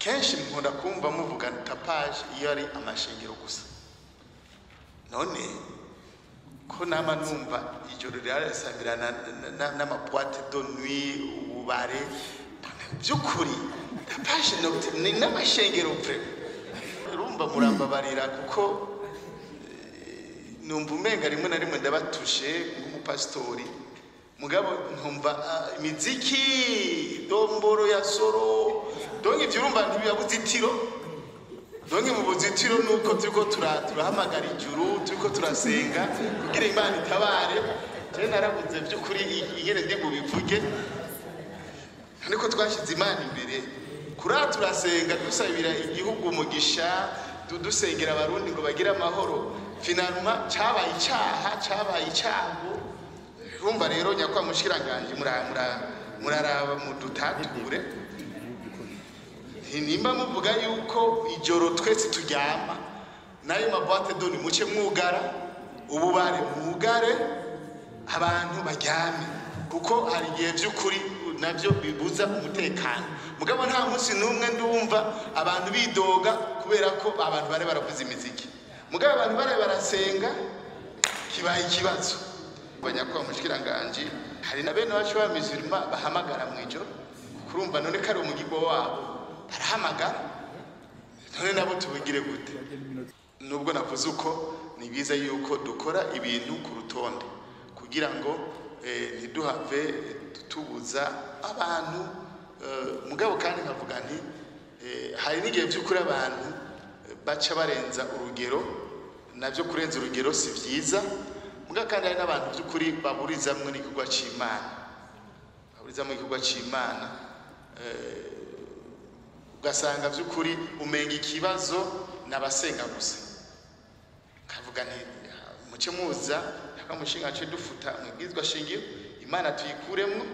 kenshi nkunda kumva muvuga tapaje iyo ari amashengero gusa none ko nama numva ijoro rirarasambirana n'amabwate do nuit ububare by'ukuri tapaje nocturne ni n'amashengero pre urumva murambabarira kuko eh, numva umenga rimwe na rimwe ndabatushe nk'umupasitori mugabo nkumva ah, imiziki domboro ya soro donke ivyo urumva ntibibabuze itiro donke mu buzitiro nuko turiko tura- turahamagara ijuru turiko turasenga kugira imana itabare je narabuze vy'ukuri i- ingene ndi bubivuge ariko twashyize imana imbere kuriya turasenga dusabira igihugu umugisha du- dusengera abarundi ngo bagire amahoro finalma cabaye icaha cabaye icago urumva rero nyakwa mushikiranganje mura- mura- muraraba mudutature nimba muvuga yuko ijoro twese turyama nayo mabwate doni muce mwugara ububare mwugare abantu baryame kuko hari igihe by'ukuri nabyo bibuza umutekano mugabo nta munsi n'umwe ndumva abantu bidoga kubera ko abantu bari baravuza imiziki mugabo abantu bari barasenga kibaye ikibazo banyakwa mushikiranganje hari na bene wacu b'abamizirima bahamagara mu ijoro kurumva none ko ari umugirwa wabo barahamagara none nabo tubigire gute nubwo navuze uko ni byiza yuko dukora ibintu ku rutonde kugira ngo eh, ntiduhave tubuza abantu eh, mugabo kandi nkavuga nti eh, hari n'igihe by'ukuri abantu eh, baca barenza urugero nabyo kurenza urugero si byiza mugabo kandi hari n'abantu by'ukuri baburizamwo n'igikorwa c'imana baburizamwo igikorwa c'imana eh, ugasanga by'ukuri umenga ikibazo n'abasenga gusa kavuga nti muce muza akamushinga ce dufuta mwibwizwa shingiro imana tuyikuremwo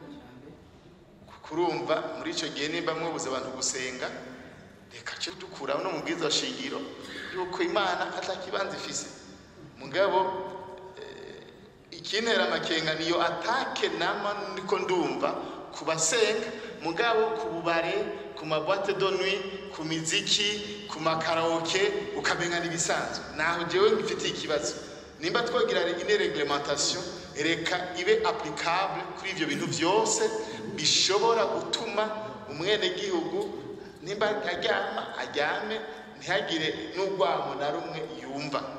kurumva muri icyo gihe nimba mwabuze abantu gusenga reka cyo dukuraho no mu bwiza shingiro yuko imana atakibanza ifise mugabo eh, ikintera amakenga niyo atake nama niko ndumva ku basenga mugabo ku bubare ku mabwate de nuit ku miziki ku makaraoke ukamenya n'ibisanzwe naho jewe ngifitiye ikibazo nimba twogira ine reglementation reka ibe applicable kuri ivyo bintu vyose bishobora gutuma umwenegihugu nimba aryama aryame ntihagire n'urwamo na rumwe yumva